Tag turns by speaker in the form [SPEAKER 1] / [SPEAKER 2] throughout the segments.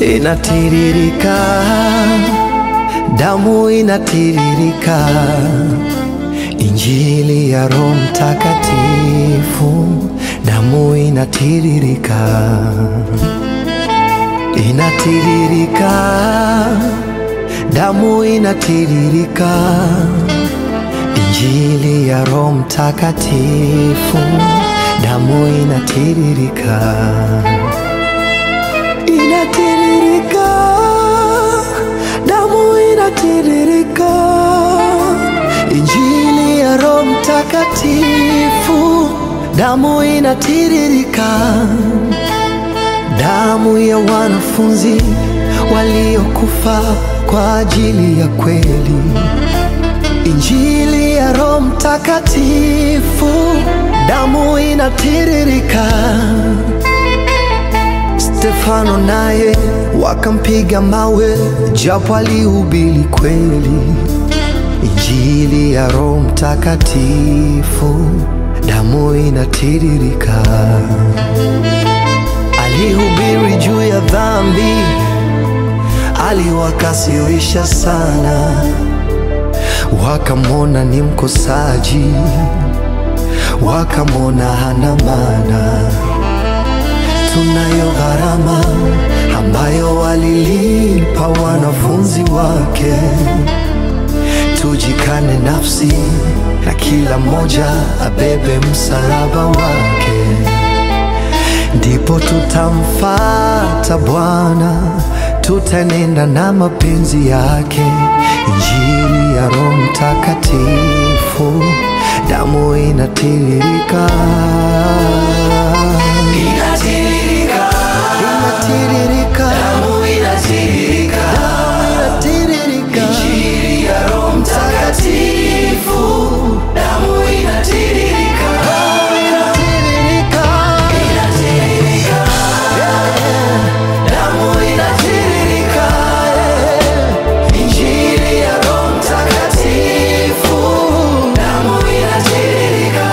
[SPEAKER 1] inatiririka, damu inatiririka, Injili ya Roho Mtakatifu, damu inatiririka, inatiririka, damu inatiririka, Injili ya Roho Mtakatifu, damu inatiririka inatiririka, damu inatiririka, Injili ya Roho Mtakatifu, damu inatiririka, damu ya wanafunzi waliokufa kwa ajili ya kweli, Injili ya Roho Mtakatifu, damu inatiririka. Stefano naye wakampiga mawe, japo alihubiri kweli, Injili ya Roho Mtakatifu, damu inatiririka. Alihubiri juu ya dhambi, aliwakasirisha sana, wakamwona ni mkosaji, wakamwona hana maana tunayo gharama ambayo walilipa wanafunzi wake. Tujikane nafsi na kila mmoja abebe msalaba wake, ndipo tutamfata Bwana, tutanenda na mapenzi yake. Injili ya Roho Mtakatifu, damu inatiririka
[SPEAKER 2] Inatiririka,
[SPEAKER 1] inatiririka,
[SPEAKER 2] damu inatiririka,
[SPEAKER 1] inatiririka,
[SPEAKER 2] Injili ya Roho Mtakatifu, damu inatiririka,
[SPEAKER 1] inatiririka,
[SPEAKER 2] inatiririka, damu inatiririka, Injili ya Roho Mtakatifu, damu inatiririka.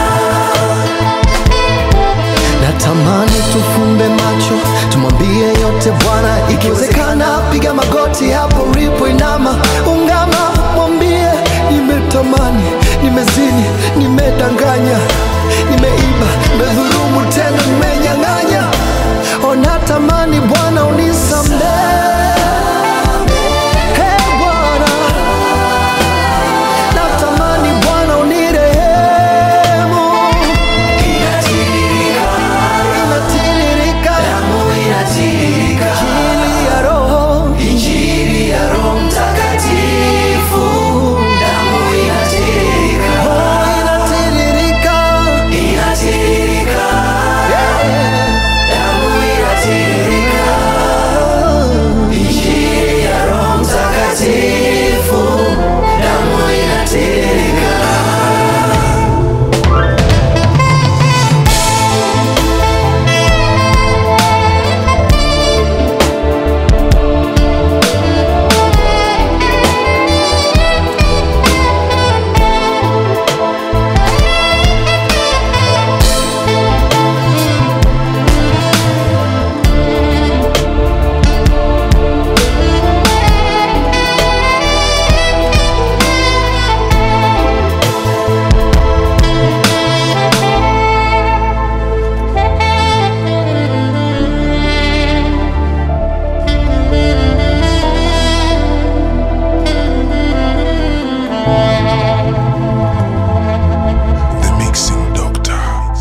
[SPEAKER 1] natamani tufumbe macho tumwambie yote Bwana, ikiwezekana piga magoti hapo ulipo, inama, ungama, mwambie nimetamani, nimezini, nimedanganya, nimeiba, nimedhulumu, tena nimenyang'anya, ona tamani Bwana unisamehe